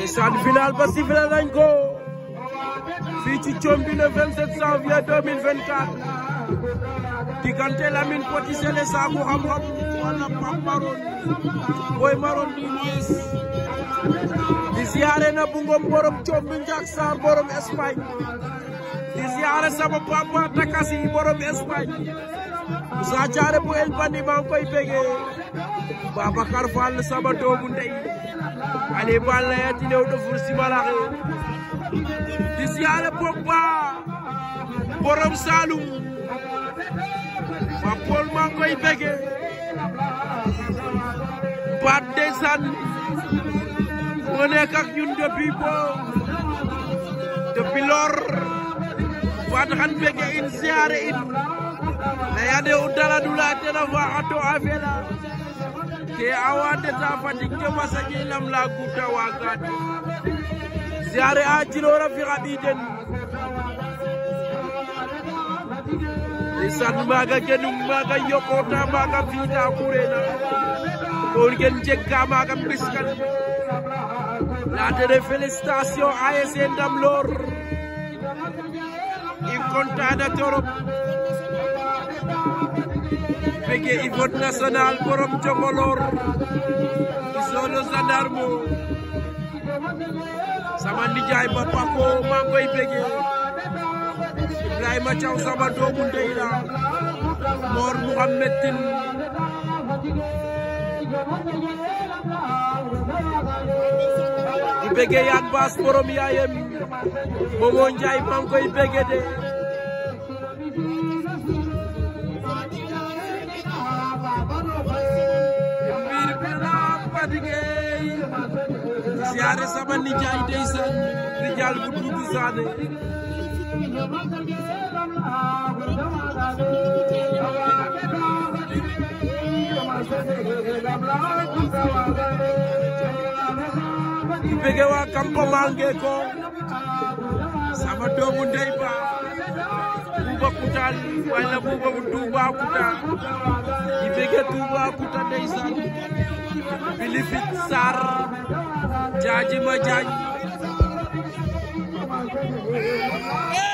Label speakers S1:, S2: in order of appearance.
S1: ndeysaan final ba sifflé nañ ko fii ci Thiomby le 27 janvier 2024 diggante Lamine Petit Sélé Saaku xam-xam wala Pape Maroon Boy Maroon di moyes di siyaare na bu ngom borom Thiomby Ndiak Sarr borom Espagne di siyaare sama papa Takasi borom Espagne Moussa Thiaré bu El Bandi maa ngi koy bégee Babacar Fall sama doomu ndey Ali Balla yati new do fur simalaxe di siyaare Pogba borom Saloum Pape Paul maa ngi koy bégee baat ndeysaan moo nekk ak ñun depuis bo depuis lor baat xan bégee in siyaare in leyane u daladula tena fa ato afela ke awande ta Fatick ke masaƴe lam la guta wagat siyaare a cilora fi xa ɓiiden ndeysaan maaga genum maaga yoqota maaga fiita xurena kon gen jeg ka maaga mbiskan latene félicitation ASC Ndam Lor i contane torop bege Yvonne national borom Jongolor solo gendarme sama nijaay ba Pako maa ngi koy bege Ibrahima Thiaw sama doomu ndey la Mor Mouhamed Tine di bege Yane Bass borom yaayam Momo Njaay maa ngi koy bege de siyaare sama nijaay ndeysaan rijaal bu duudu saane bege waa kampo mange ko sama doomu ndey ba buuba kutaan wala buuba bu Tuuba kuta di bege Tuuba kuta ndeysaan Philippe Sarr jaaji ma jaaj